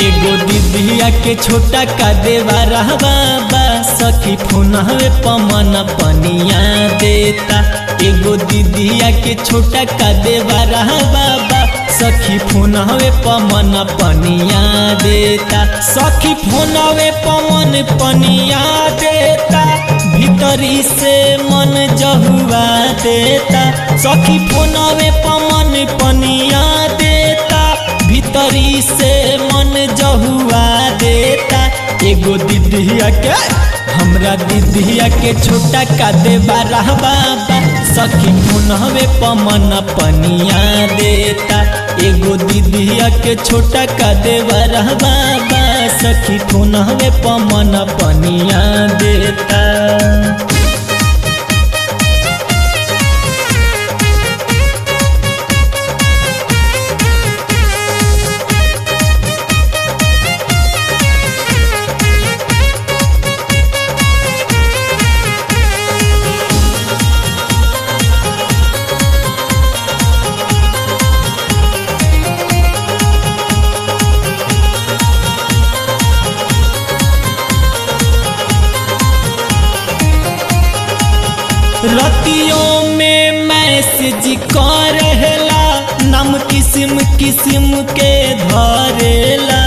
एगो दीदिया के छोटा का देवा रहबा बा सखी फोनवे पमन पनिया देता एगो दीदिया के छोटा का देवा रहबा बा सखी फोनवे पमन पनिया देता सखी फोनवे पवन पनिया देता भीतरी से मन जहुआ देता सखी फोनवे पवन पनिया देता भीतरी से मन जहुआ देता एगो दीदिया के हमरा दीदिया के छोटा का देबा रहबा सखी पुनहवे पमन पनिया देता एगो दीदिया के छोटा का देबा रहबा सखी पुनहवे पमन पनिया देता रतियों में मैसेज करेला नाम किस्म किस्म के धरेला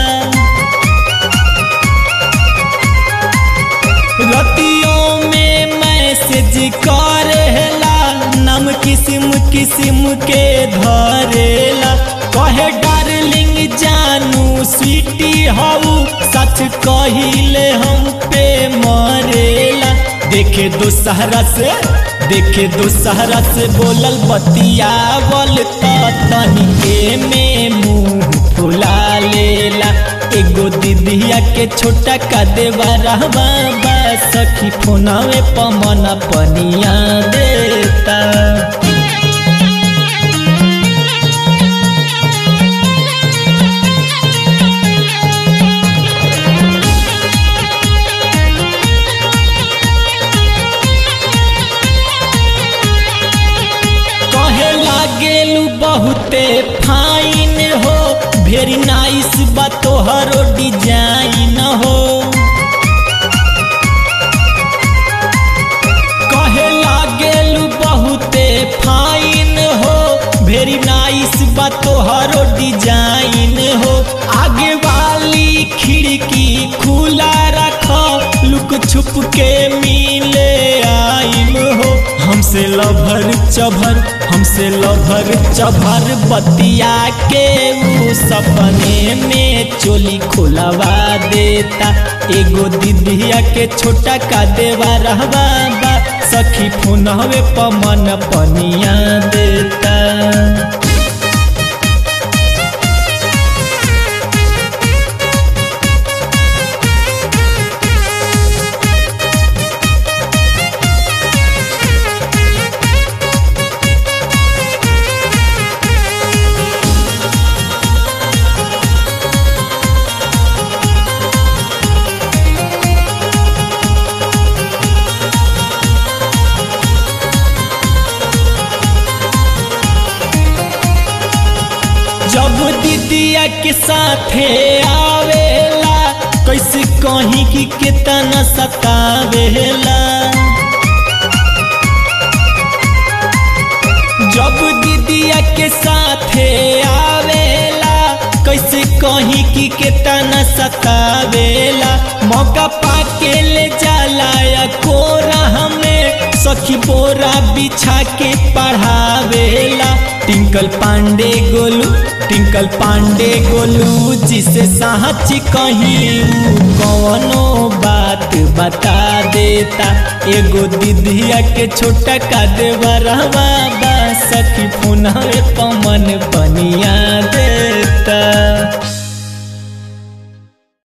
रतियों में मैसेज करेला नाम किस्म किस्म के धरेला कहे डार्लिंग जानू स्वीटी हऊ सच कहिले हम पे मरेला देखे दोसहरा से देखे दोसहरा से बोलल बतियावल तनिके में मुंह फुला लेला एगो दीदिया के छोटा का देवा रहबा बा सखी फोनवे पमन पनिया देता कहे लागेलू बहुते फाइन हो वेरी नाइस बा तोहरो डिजाइन हो कहे लागेलू बहुते फाइन हो वेरी नाइस बा तोहरो डिजाइन हो आगे वाली खिड़की खुला रखो लुक छुप के मिले आइम हो हमसे लभर चभर हमसे लभर चभर बतिया के ऊ सपने में चोली खुलवा देता एगो दीदिया के छोटा का देवा रहबा बा सखी फोनवे पमन पनिया देता जब दीदिया के साथे आवेला कैसे कहीं की कितना सतावेला जब दीदिया के साथे आवेला कैसे कहीं की कितना सतावेला मौका पाके ले जाला या कोरा हमें सखी बोरा बिछा के पढ़ावेला टिंकल पांडे गोलू टिंकल पांडे गोलू जिसे साहच कहीं कौनो बात बता देता एगो दीदिया के छोटा का देवा रहवा बा सखी पुनः पमन पनिया देता